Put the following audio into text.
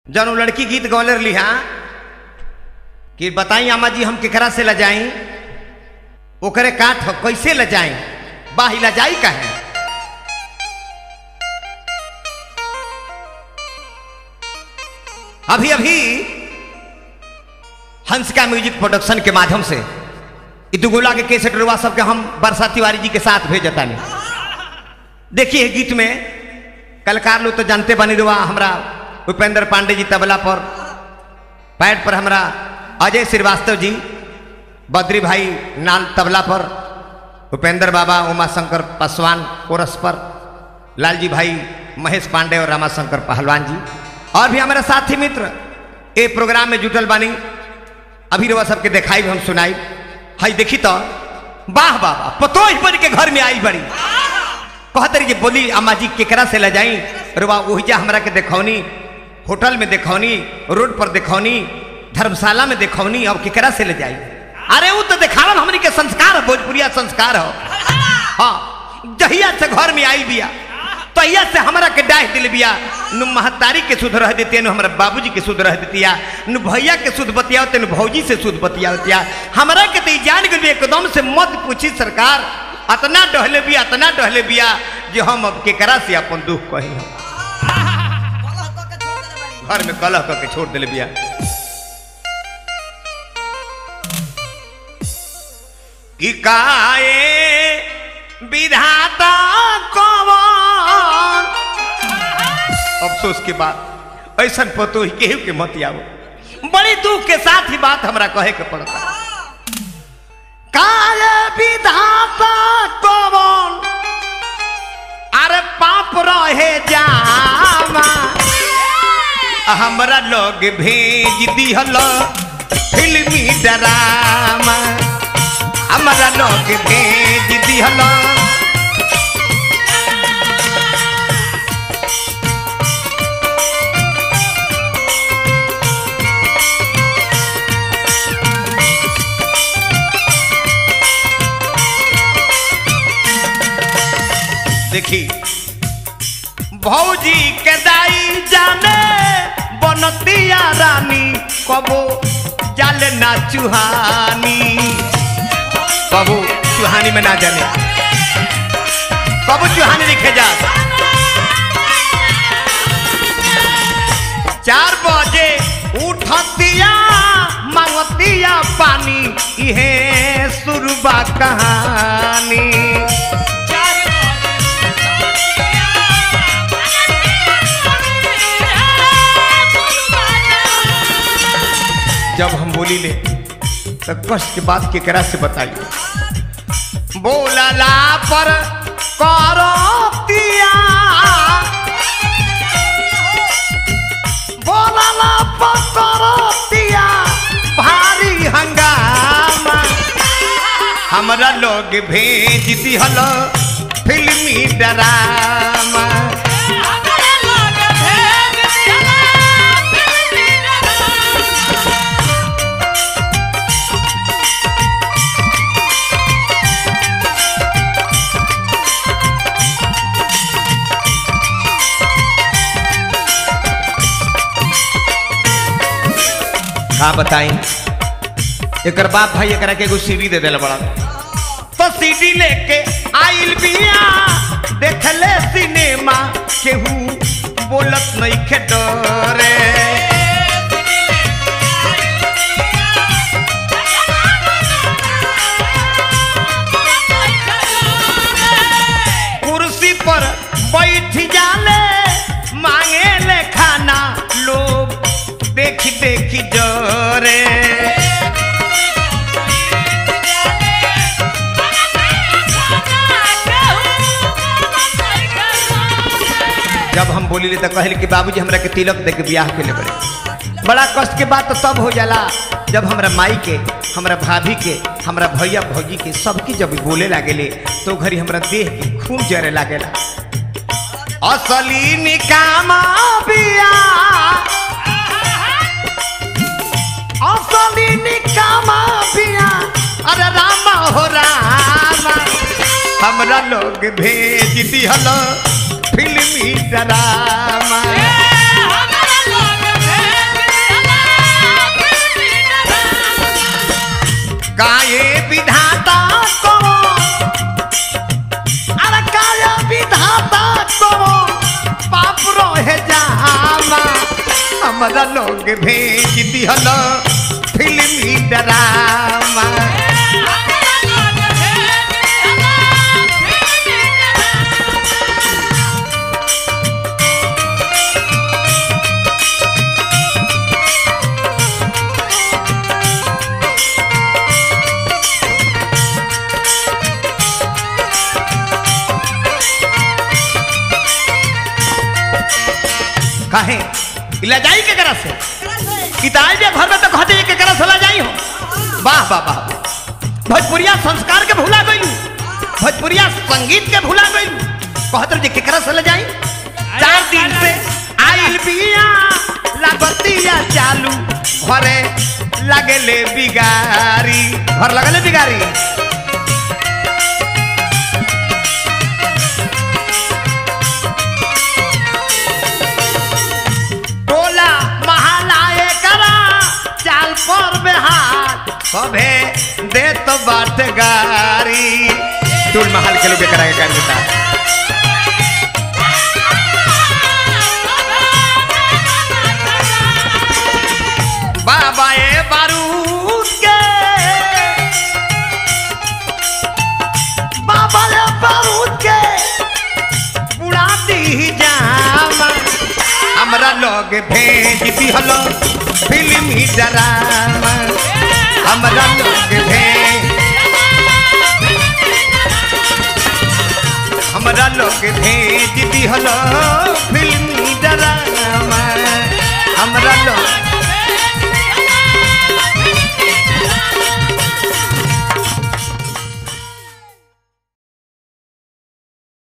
जन उ लड़की गीत गौले रही हाँ कि बताई अम्मा जी हम केकरा से लजाई ओकरे काठ ह, कैसे लजाई बाही लजाई का है अभी अभी हंसिका म्यूजिक प्रोडक्शन के माध्यम से ई दुगोला के केसेट रुआ सबके हम बरसा तिवारी जी के साथ भेजता नहीं देखिए गीत में कलकार लोग तो जानते बनी रुआ हमरा उपेंद्र पांडे जी तबला पर पैड पर हमरा अजय श्रीवास्तव जी बद्री भाई नाल तबला पर उपेंद्र बाबा उमा शंकर पासवान कोरस पर लालजी भाई महेश पांडे और रामाशंकर पहलवान जी और भी हमारे साथी मित्र ए प्रोग्राम में जुटल बानी अभी रवा सबके देखाई हम सुनाई हई देखी तो वाह वाह वाह पतो ही बन के घर में आई बड़ी कहते रही बोली अम्मा जी केकरा से ले जाई रुआ ओहिजा हमरा के देखौनी होटल में देखौनी रोड पर देखौनी धर्मशाला में देखौनी अब केकरा से ले जाई अरे वो तो देखावन हमनी के संस्कार है भोजपुरिया संस्कार हो हाँ जहिया से घर में आई बिया तहिया से हमरा के डाह दिल बिया नु महतारी के शुद्ध रह देती नु हमरा बाबूजी के शुद्ध रह देतिया नु भैया के शुद्ध बतियावते नु भौजी से शुद्ध बतियावतिया हमरा के तो ई जान गई एकदम से मत पूछी सरकार अतना डहले बिया अतना डहले बिया जो हम अब केकरा से अपन दुख कही हम घर में कलह करके छोड़ दिले बिया कि काए विधाता कवन अफसोस के बाद ऐसा पतो ही केहू के मत आओ बड़ी दुख के साथ ही बात हमरा कहे के पड़ता काए विधाता कवन अरे पाप रहे जामा हमरा लोग भेज दिहल फिल्मी डरामा हमरा लोग भेज दिहल देखी भौजी के दाई जाने बनतिया रानी कबो जाले ना चुहानी कबो चुहानी में ना जाने कबो चुहानी लिखे जा चार बजे उठतिया मांगतिया पानी इहे सुरबा कहानी जब हम बोली ले तो कष्ट के बात केकरा से बताइए बोलला पर करतिया बोलला पर करतिया भारी हंगामा हमरा लोग भेज दिहल फिल्मी डरामा का बताई एक बाप भाई एकरा के एगो सीडी दे देला बड़ा तो सीडी लेके आइल बिया देखले सिनेमा केहू बोलत नहीं खे डरे कुर्सी पर बैठ जाले मांगे ले खाना लोग देखी देखी डरे जब हम बोली ले तो कहल कि बाबूजी हमरा के तिलक दे के ब्याह के ले बड़े बड़ा कष्ट के बात तो तब हो जाला जब हमरा माई के हमरा भाभी के हमरा भैया भौजी के सबके जब बोले लागेले तो घरी हमरा देह के खून जरे लागेला असली निकामा बिया असली निकामा बिया अरे रामा हो रामा हमरा लोग भेज दिहल फिल्मी डरामा हमारा लोग हमरा लोग भेज दिहल फिल्मी ड्रामा कहे इला जाई के करा से किताब जे घर में तो कहते के करा से ला जाई हो वाह वाह वाह भोजपुरिया संस्कार के भुला गइलू भोजपुरिया संगीत के भुला गइलू कहत रहे के करा से ला जाई चार दिन से आइल बिया लागतिया चालू घरे लगेले बिगारी घर लगले बिगारी टोला महलाए करा चाल पर बेहाल सभे देत बाट गारी टोल महल के लोग करा के कर देता बाबा ए बारूद के बाबा ए बारूद के उड़ा दी जामा हमरा लोग भेज दिहल फिल्मी ड्रामा हमरा लोग भेज हमरा लोग भेज दिहल फिल्मी